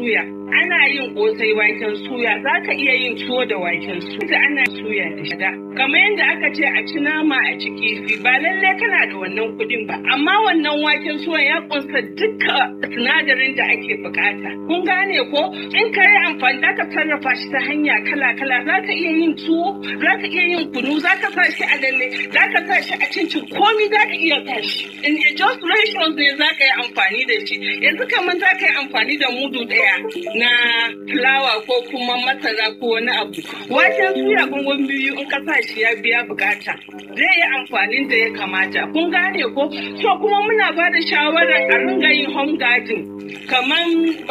suya ana yin kosai waken suya za ka iya yin tuwo da waken suya ana suya da shiga kamar yadda aka ce a ci nama a ci kifi ba lalle kana da wannan kuɗin ba amma wannan waken suya ya kunsa duka sinadarin da ake bukata kun gane ko in ka yi amfani za ka sarrafa shi ta hanya kala kala za ka iya yin tuwo za ka iya yin kunu za ka sa shi a lalle za ka sa shi a cincin komi za ka iya sa shi in just ratios ne za ka yi amfani da shi yanzu kamar za ka yi amfani da mudu ɗaya na fulawa ko kuma masara ko wani abu waken suya gungun biyu in ka sa shi ya biya bukata zai yi amfanin da ya kamata kun gane ko so kuma muna ba da shawarar a ringa yin home garden kamar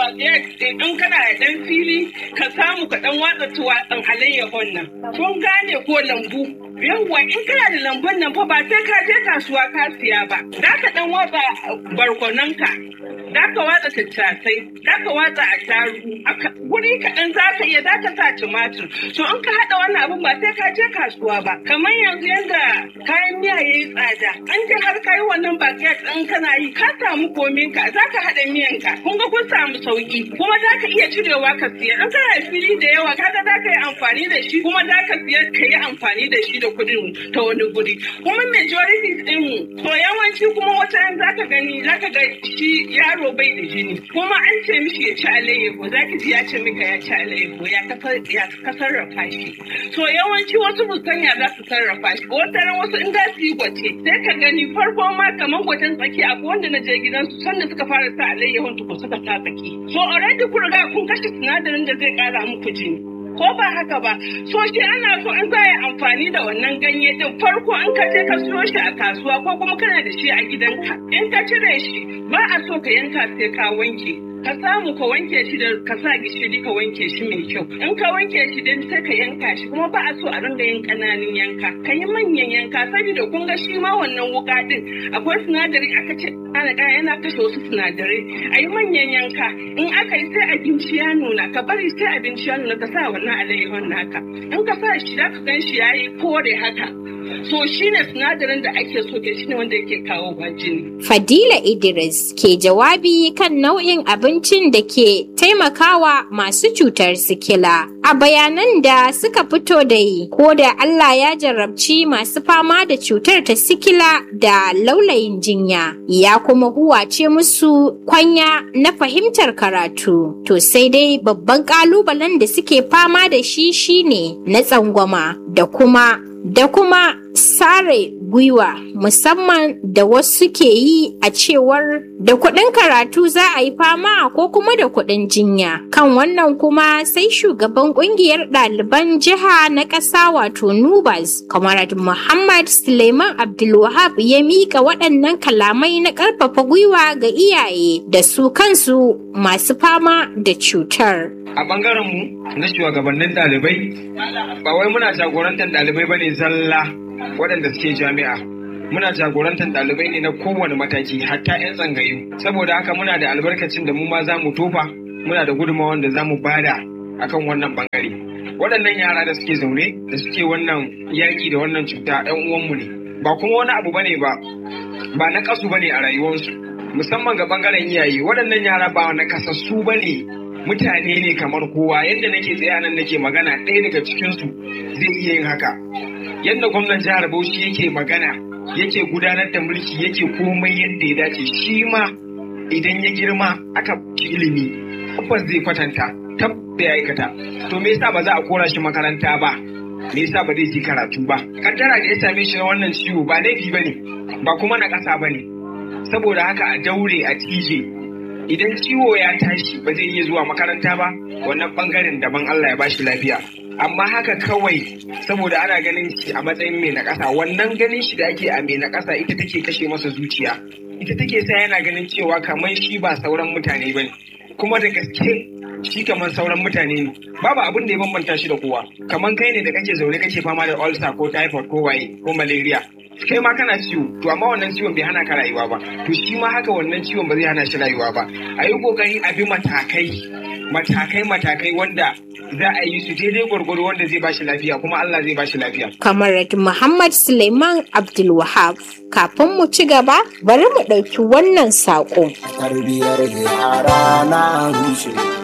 in kana da dan fili ka samu ka dan watsa tuwatsan alayyahon nan kun gane ko lambu yawwa in kana da lambun nan fa ba sai ka je kasuwa ka siya ba za ka dan watsa barkonanka za ka watsa tattasai za ka watsa attarugu guri kaɗan za ka iya za ka sa tumatur to in ka haɗa wannan abin ba sai ka je kasuwa ba kamar yanzu yadda kayan miya ya yi tsada an je har ka yi wannan baget ɗin kana yi ka samu komin ka za ka haɗa miyan ka kun ga kun samu sauki kuma za ka iya cirewa ka siya in kana da fili da yawa kaga za ka yi amfani da shi kuma za ka siya ka yi amfani da shi da kuɗin ta wani guri kuma majority ɗin mu to yawanci kuma wata za ka gani za ka ga shi yaro yaro bai da jini kuma an ce mishi ya ci alayyahu za ki ji ya ce mika ya ci alayyahu ya ka sarrafa shi to yawanci wasu musanya za su sarrafa shi wata ran wasu in za su yi gwace sai ka gani farko ma kamar gwacen tsaki akwai wanda na je gidansu sanda suka fara sa alayyahun tukun suka sa tsaki so already kun riga kun kashe sinadarin da zai kara muku jini ko ba haka ba so shi ana so in za yi amfani da wannan ganye din farko in ka je ka siyo shi a kasuwa ko kuma kana da shi a gidanka in ka cire shi ba a so ka yanka sai ka wanke ka samu ka wanke shi da ka sa gishiri ka wanke shi mai kyau in ka wanke shi din sai ka yanka shi kuma ba a so a ringa yin kananun yanka ka yi manyan yanka saboda kun ga shi ma wannan wuka din akwai sinadari aka ce ana yana kashe wasu sinadarai a yi manyan yanka in aka yi sai abinci ya nuna ka bari sai abinci ya nuna ka sa wannan alayyahon naka in ka sa shi za ka gan shi ya yi kore haka so shine sinadarin da ake so ke shine wanda yake kawo jini. Fadila Idris ke jawabi kan nau'in abincin da ke taimakawa masu cutar sikila. A bayanan da suka fito da yi, ko da Allah ya jarrabci masu fama da cutar ta sikila da laulayin jinya, ya kuma huwace musu kwanya na fahimtar karatu. To sai dai babban ƙalubalen da suke fama da shi shine na tsangwama da kuma da kuma sare gwiwa musamman da wasu ke yi a cewar da kuɗin karatu za a yi fama ko kuma da kuɗin jinya kan wannan kuma sai shugaban ƙungiyar ɗaliban jiha na ƙasa wato nubas kamarad muhammad suleiman abdulwahab ya miƙa waɗannan kalamai na ƙarfafa gwiwa ga iyaye da su kansu masu fama da cutar a bangaren mu na shugabannin ɗalibai ba wai muna jagorantar ɗalibai bane zalla waɗanda suke jami'a muna jagorantar ɗalibai ne na kowane mataki hatta 'yan tsangayu saboda haka muna da albarkacin da mu ma za mu tofa muna da gudunmawar da za mu bada akan wannan bangare waɗannan yara da suke zaune da suke wannan yaƙi da wannan cuta 'yan uwanmu ne ba kuma wani abu bane ba ba na kasu bane a rayuwarsu musamman ga bangaren iyaye waɗannan yara ba na kasassu bane mutane ne kamar kowa yadda nake tsaya nan nake magana ɗaya daga cikinsu zai iya yin haka yadda gwamnan jihar bauchi yake magana yake gudanar da mulki yake komai yadda ya dace shi ma idan ya girma aka ci ilimi tabbas zai kwatanta tabba ya aikata to me yasa ba za a kora shi makaranta ba me yasa ba zai ji karatu ba kaddara da ya same shi na wannan ciwo ba laifi bane ba kuma na ƙasa bane saboda haka a daure a tije idan ciwo ya tashi ba zai iya zuwa makaranta ba wannan bangaren daban Allah ya bashi lafiya amma haka kawai saboda ana ganin shi a matsayin mai na ƙasa wannan ganin shi da ake a mai na ƙasa ita take kashe masa zuciya ita take sa yana ganin cewa kamar shi ba sauran mutane bane kuma da gaske shi kamar sauran mutane ne babu abin da ya bambanta shi da kowa kamar kai ne da kake zaune kake fama da ulcer ko typhoid ko waye ko malaria kai ma kana ciwo to amma wannan ciwon bai hana ka rayuwa ba to shi ma haka wannan ciwon ba zai hana shi rayuwa ba a yi kokari a bi matakai matakai matakai wanda za a yi su daidai gwargwado wanda zai bashi lafiya kuma Allah zai bashi lafiya. Kamar Muhammad Suleiman Abdulwahab kafin mu ci gaba bari mu ɗauki wannan saƙo. Tarbiyar yara na rushe.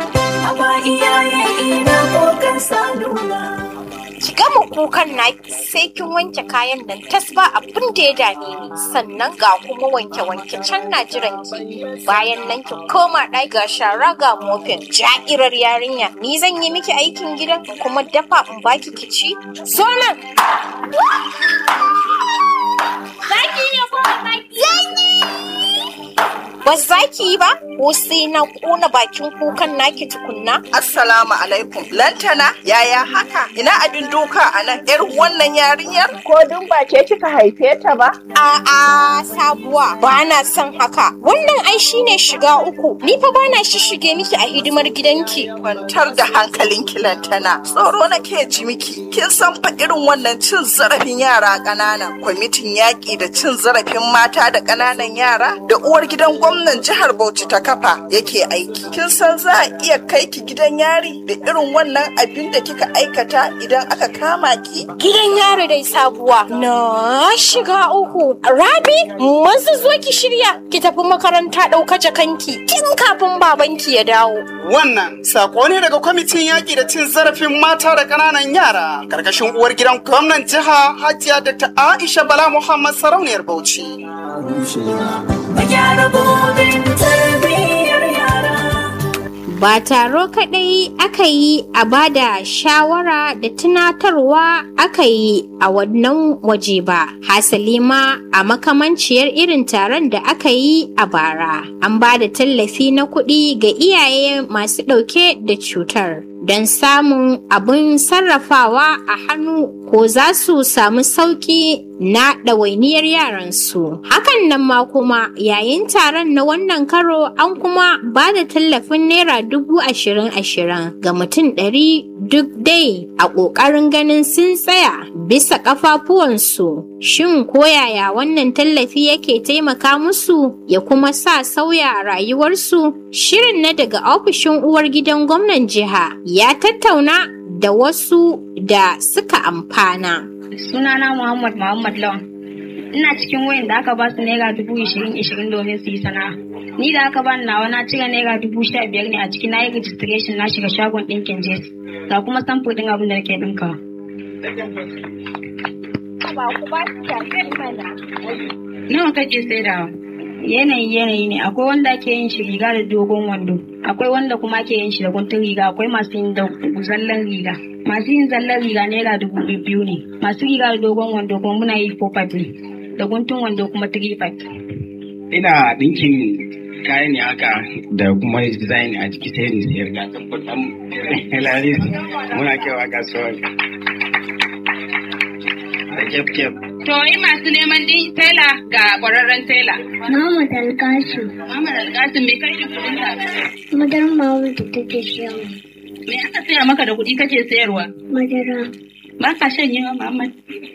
Haba iyaye ina kukan salula. ki gama kukan na sai kin wanke kayan nan tas ba abin da ya dame ni sannan ga kuma wanke wanke can na jiran ki bayan nan ki koma ɗaki ga shara ga mofin ja'irar yarinya ni zan yi miki aikin gidan kuma dafa in baki ki ci zo nan zaki ne ko ba za ki yi ba ko sai na kona bakin kukan naki tukunna Assalamu alaikum. Lantana, yaya haka? Ina abin doka a nan? ‘Yar wannan yarinyar? Ko dun ba ke kika haife ta ba? A'a sabuwa ba na son haka. Wannan ai shine shiga uku. Ni fa ba na shishige miki a hidimar gidanki. Kwantar da hankalinki Lantana. Tsoro nake ji miki. Kin san fa irin wannan cin zarafin yara ƙanana. Kwamitin yaƙi da cin zarafin mata da ƙananan yara da uwar gidan gwamnan jihar Bauchi ta kafa yake aiki. Kin san za a iya kai ki gidan yari da irin wannan abin da kika aikata idan aka kama ki? Gidan yaro dai sabuwa. Na shiga uku. Rabi, mazu zo ki shirya ki tafi makaranta ɗauka jakanki tun kafin babanki ya dawo. Wannan sako ne daga kwamitin yaƙi da cin zarafin mata da ƙananan yara ƙarƙashin uwar gidan gwamnan jiha Hajiya Dr. Aisha Bala Muhammad Sarauniyar Bauchi. Mu gyara gobe tarbiyyar yara. Ba taro kaɗai aka yi a bada shawara da tunatarwa aka yi a wannan waje ba. Hasali ma a makamanciyar irin taron da aka yi a bara. An ba da tallafi na kuɗi ga iyaye masu ɗauke da cutar. Don samun abin sarrafawa a hannu ko za su samu sauƙi na ɗawainiyar yaransu. Hakan nan ma kuma yayin taron na wannan karo an kuma ba da tallafin naira dubu ashirin ashirin ga mutum ɗari duk dai a ƙoƙarin ganin sun tsaya bisa ƙafafuwansu. Shin koyaya wannan tallafi yake taimaka musu ya kuma sa sauya rayuwarsu? Shirin na daga ofishin uwar gidan gwamnan jiha ya tattauna da wasu da suka amfana. sunana Muhammad Muhammad Lawan. Ina cikin wayan da aka ba su naira dubu ishirin ishirin domin su yi sana'a. Ni da aka bani nawa na cire naira dubu sha biyar ne a ciki na yi registration na shiga shagon ɗinkin jes. Ga kuma samfur ɗin abin da nake ɗinkawa. Nawa kake saidawa? Yanayi yanayi ne akwai wanda ake yin shi riga da dogon wando akwai wanda kuma ake yin shi da guntun riga akwai masu yin da zallan riga masu yin zallan riga naira dubu biyu ne masu riga da dogon wando kuma muna yi four five ne da guntun wando kuma three five. ina ɗinkin kayan ne haka da kuma design a jiki sai ni sayar ga tabbatar lalis muna kewa kasuwar da kef kef To yi masu neman din tela ga ƙwararren tela. Muhammad Alkasu, Muhammad Alkasim me kai kuɗin ka? madar Muhammad da take siyarwa. Me aka saya maka da kuɗi kake sayarwa? Madara, Ba ka shan yawa Muhammad.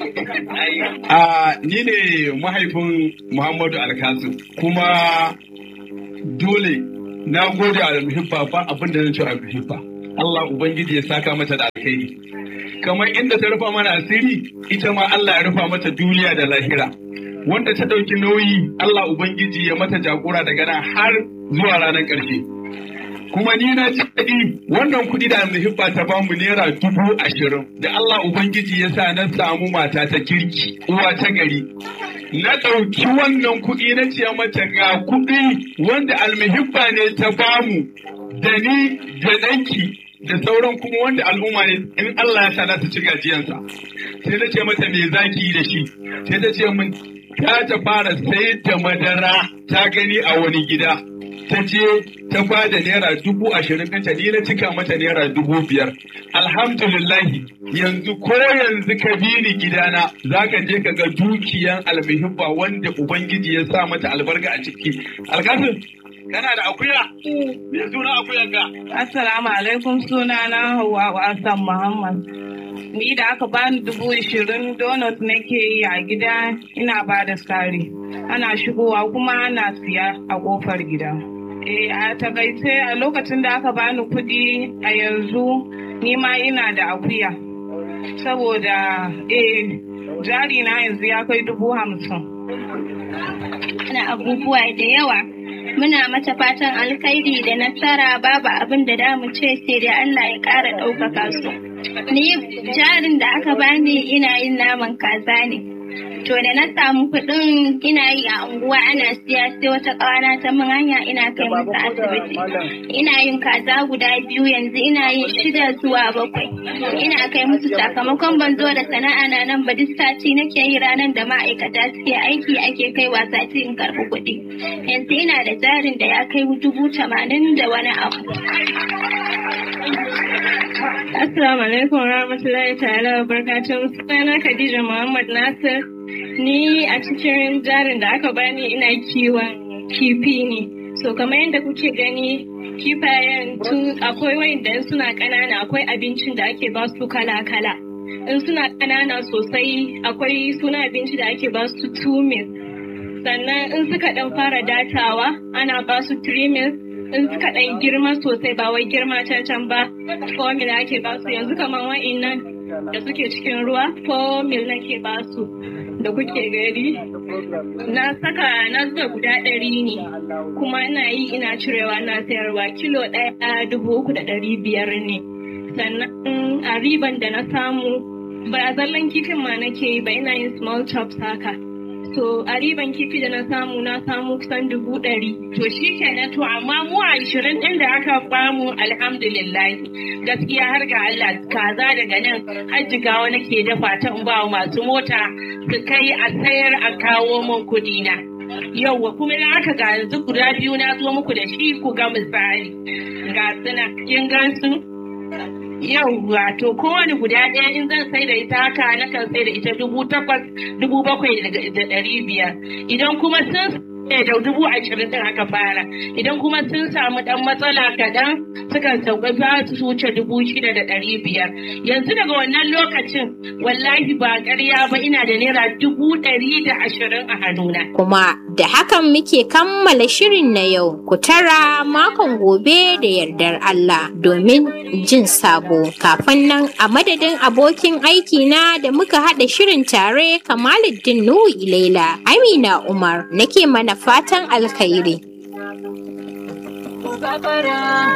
A ni ne mahaifin Muhammadu Alkasu kuma dole na gode a almuhibba ba abin da zan ce almuhibba. Allah Ubangiji ya saka mata da alkhairi. Kamar inda ta rufa mana asiri, ita ma Allah ya rufa mata duniya da lahira. Wanda ta ɗauki nauyi, Allah Ubangiji ya mata jagora daga nan har zuwa ranar ƙarshe. kuma ni na ji daɗi wannan kuɗi da muhibba ta bamu naira dubu ashirin da Allah Ubangiji ya sa na samu mata ta kirki uwa ta gari. Na ɗauki wannan kuɗi na ce mata ga kuɗi wanda almuhibba ne ta bamu da ni da ɗanki da sauran kuma wanda al'umma ne in Allah ya sa na ta ci gajiyansa. Sai na ce mata me zaki yi da shi sai ta ce min ta ta fara sayar da madara ta gani a wani gida. ta je ta ba da naira dubu ashirin ɗinta ni na cika mata naira dubu biyar alhamdulillahi yanzu ko yanzu ka bi ni gidana za ka je ka ga dukiyan almuhibba wanda ubangiji ya sa mata albarka a ciki alkasin kana da akuya me suna akuyan ka Assalamu alaikum suna na Hauwa Hassan Muhammad. Ni da aka bani dubu ishirin donut nake yi a gida ina ba da sari. Ana shigowa kuma ana siya a kofar gida. Eh a takaice a lokacin da aka bani kuɗi a yanzu ni ma ina da akuya. Saboda eh jari na yanzu ya kai dubu hamsin. ana abubuwa da yawa Muna mata fatan alkhairi da nasara babu abin da damu ce sai dai Allah ya ƙara ɗaukaka su. Ni jarin da aka bani ina yin naman kaza ne. To da na samu kuɗin ina yi a unguwa ana siya sai wata ƙawana ta min hanya ina kai musu asibiti. Ina yin kaza guda biyu yanzu ina yin shida zuwa bakwai. Ina kai musu sakamakon ban zo da sana'a na nan ba duk sati nake yi ranar da ma'aikata suke aiki ake kai wa sati in karɓi kuɗi. Yanzu ina da jarin da ya kai dubu tamanin da wani abu. Assalamu alaikum warahmatullahi ta'ala wa barakatuh. Sunana Khadija Muhammad Nasir. Ni a cikin jarin da aka bani ina kiwon kifi ne. So kamar yadda kuke gani kifayen tun akwai wayanda suna ƙanana akwai abincin da ake ba su kala-kala. In suna ƙanana sosai akwai suna abinci da ake ba su two meals. Sannan in suka ɗan fara datawa ana ba su three meals in suka ɗan girma sosai ba wai girma can can ba formula ake ba su yanzu kamar wa'innan da suke cikin ruwa formula nake ba su da kuke gari na saka na zuba guda ɗari ne kuma ina yi ina cirewa na sayarwa kilo ɗaya dubu uku da ɗari biyar ne sannan a riban da na samu ba zallan kifin ma nake yi ba ina yin small chops haka to a riban kifi da na samu na samu kusan dubu ɗari. To shi kenan to amma mu a ishirin ɗin da aka bamu alhamdulillah gaskiya har ga Allah kaza daga nan hajjigawa nake dafa ta in ba masu mota su kai a sayar a kawo min kuɗi na. Yauwa kuma na aka ga yanzu guda biyu na zo muku da shi ku ga misali. Ga suna kin gansu? yauwa to kowane guda ɗaya in zan sai da ita haka na kan sai da ita dubu takwas dubu bakwai da ɗari biyar idan kuma sun da dubu ashirin din aka fara idan kuma sun samu ɗan matsala kaɗan sukan sauka za su wuce dubu shida da ɗari biyar yanzu daga wannan lokacin wallahi ba ƙarya ba ina da naira dubu ɗari da ashirin a hannuna. Kuma da hakan muke kammala shirin na yau ku tara makon gobe da yardar Allah domin jin sabo kafin nan a madadin abokin aiki na da muka haɗa shirin tare Kamaluddin Nuhu Ilaila Amina Umar nake mana fatan alkhairi.